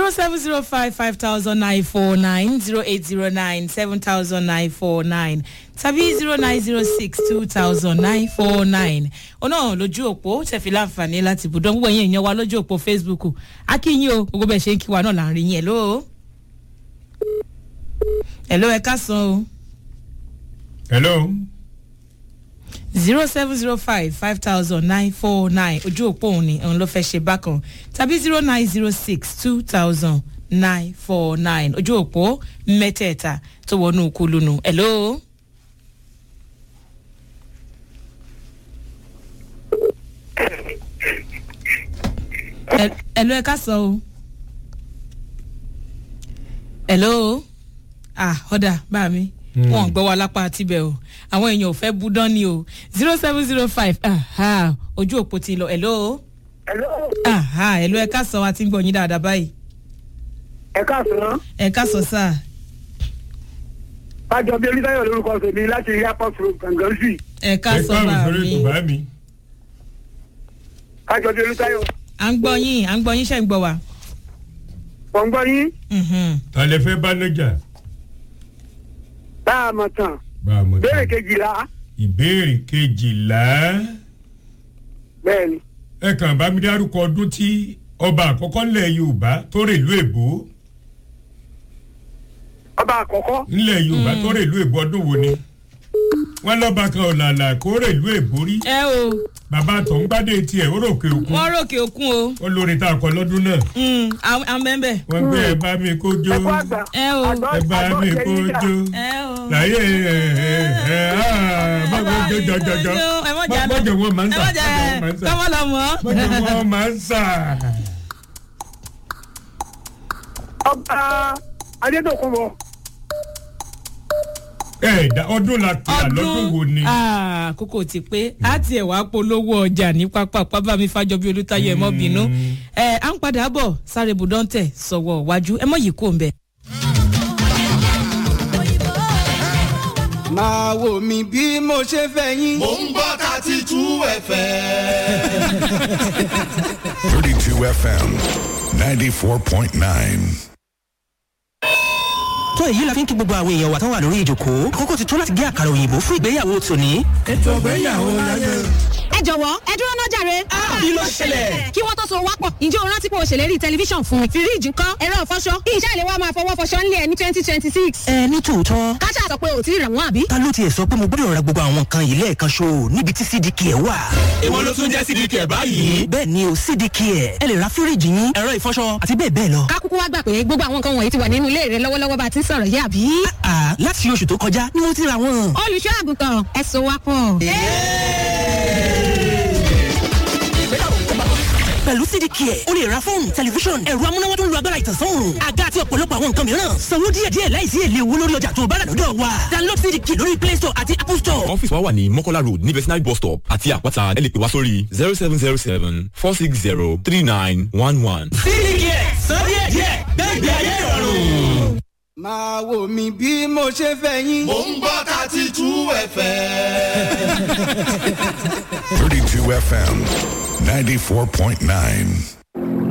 zero seven zero five five thousand nine four nine zero eight zero nine seven thousand nine four nine tàbí zero nine zero six two thousand nine four nine ọ̀nà lójú òpó tẹ̀fí láǹfààní láti bùdó gbogbo ẹ̀yìn èèyàn wa lójú òpó facebook akínyìn o gbogbo bẹ́ẹ̀ ṣe ń kí wa náà là ń rí yín hello hello ẹ ká san o hello zero seven zero five five thousand nine four nine ojú òpó òun ni òun ló fẹ́ ṣe bákan tàbí zero nine zero six two thousand nine four nine ojú òpó mẹ́tẹ̀ẹ̀ta tó wọnú kulunu hello. Ẹ- hello ẹ ká sọ o hello ah ọ̀dà bá mi wọn gbọ́ wa lápá tibẹ̀ o àwọn èèyàn ò fẹ́ budán ni o zero seven zero five ojú òpó ti lọ hello Hello, aha hello ẹ ká sọ wa ti ń gbọ́ yín dáadáa báyìí ẹ káàsán. ẹ ká sọ sáà Bájọ bí Olúdáyọ̀ lórúkọ tèmi láti airport road gangan sí. ẹ ká ẹ sọ káàrún bá sórí mi ètò bá mi. Bájọ bí Olúdáyọ̀. à ń gbọ́ yín à ń gbọ́ yín ṣe ń gbọ́ wa. Wọ́n gbọ́ yín. Mhm. ta lè fẹ́ bá lọ́jà. Bá a mọ̀ tán. bá a mọ̀ tán. Béèrè kejìlá. ìbéèrè kejìlá. Bẹ́ẹ̀ni. ẹ kàn bá mi dárúkọ ọdún tí ọba àkọ́kọ́ ńlẹ̀ yorùbá tó rè ìlú èbó Ọba àkọ́kọ́. ńlẹ̀ yorùbá tó rè ìlú èbó ọdún wo ni. wọ́n lọ́ba kan ọ̀làlà kó rè ìlú èbó rí. ẹ o bàbá tó ń gbádé tiẹ̀ ó ròkè òkun. wọ́n ròkè òkun o ó lórí tá a kọ lọ́dún náà. Mm, àwọn àwọn bẹ́ẹ̀ bẹ́ẹ̀. wọ́n gbé ẹ bá mi kó jó. Ẹ̀kọ́ àgbà. ẹ o Àgbọ̀- ẹ bá àgbọ̀ mi ṣe kó yín dà. jó. ẹ o. láyé ẹ ẹ ẹ ẹ má gbọ́ jọjọjọjọ ẹ mọ̀ jà lọ mọ́jọ wọn máa ń ẹ sà mọ̀ jà kọ́mọ́ lọ mọ́. mọ́jọ wọn máa ń sà. Ọba Adédọ̀kúnbọ̀. ẹ dá ọdún la pè á lọ́dún wo ni. Ah, àkókò ti pé á tiẹ̀ wá polówó ọjà ní pápá pábàmí fàjọbí olùtayọ ẹ̀ mọ́ bínú ẹ à ń padà bọ̀ sáré budọ́ntẹ̀ sọ̀wọ́ wájú ẹ mọ̀ yìí kò ń bẹ̀. máa wò mí bí mo ṣe fẹ́ yín. mò ń gbọ́ thirty two fm. 32 FM 94.9. tó èyí la fi ń kí gbogbo àwọn èèyàn wa tó wà lórí ìjòkó àkókò ti tó láti gé àkàrà òyìnbó fún ìgbéyàwó tòní. ẹ jọ̀wọ́ ẹ dúró náà jàre. kí ló ṣẹlẹ̀? kí wọ́n tó so wápọ̀ ǹjẹ́ o rántí pé o ṣèlérí tẹlifíṣàn fún mi. fíríìjì ńkọ́ ẹ̀rọ ìfọṣọ kí iṣẹ́ ìléwọ́ máa fọwọ́ fọṣọ ńlẹ̀ ẹ̀ ní twenty twenty six. ẹ ní tòótọ́ káṣá sọ pé o ti rà wọ́n àbí. ta ló tiẹ̀ sọ pé mo gbọ́dọ̀ ra gbogbo àwọn nǹkan yìí lẹ́ẹ̀kan ṣo níbi tí cdk ẹ̀ wà. ìwọ ló tún jẹ́ sídìí kẹ̀ báyìí. bẹ́ẹ̀ ni o cdk ẹ̀ ẹ lè ra fíríìjì yín ẹ̀rọ ìfọṣọ àti bẹ́ẹ̀ bẹ́ẹ̀ lọ. ká kúkú wá gbà pé gbogbo àwọn nǹkan wọ̀nyí ti wà nínú ilé rẹ lọ́wọ́lọ́wọ́ bá a ti ń sọ̀rọ̀ yé àbí. àà láti oṣù tó kọjá ni mo ti ra wọn. olùṣọ́ àgùntàn ẹ so wápọ̀. pẹ̀lú cdk ẹ̀ o lè ra fóònù tẹlifíṣọ̀n ẹ̀rọ amúnáwá tó ń lo agbára ìtànsán òòrùn àga àti ọ̀pọ̀lọpọ̀ àwọn nǹkan mìíràn sanwó díẹ̀díẹ̀ láìsí èlé owó lórí ọjà tó o bá rà lọ́dọ̀ wa download cdk lórí play store àti apple store. ọ́fíìsì wa wà ní mọ́kọ́lá road ní vetinary bus stop àti àpáta ẹ lè pè wá sórí zero seven zero seven four six zero three nine one one. cdk sọ díẹ̀díẹ̀ gbẹ́gbẹ́ ayé ìrọ̀rùn. máa wò mí bí mo ṣe fẹ́ yín. mò ń gbọ́ thirty two fm. 32 FM 94.9.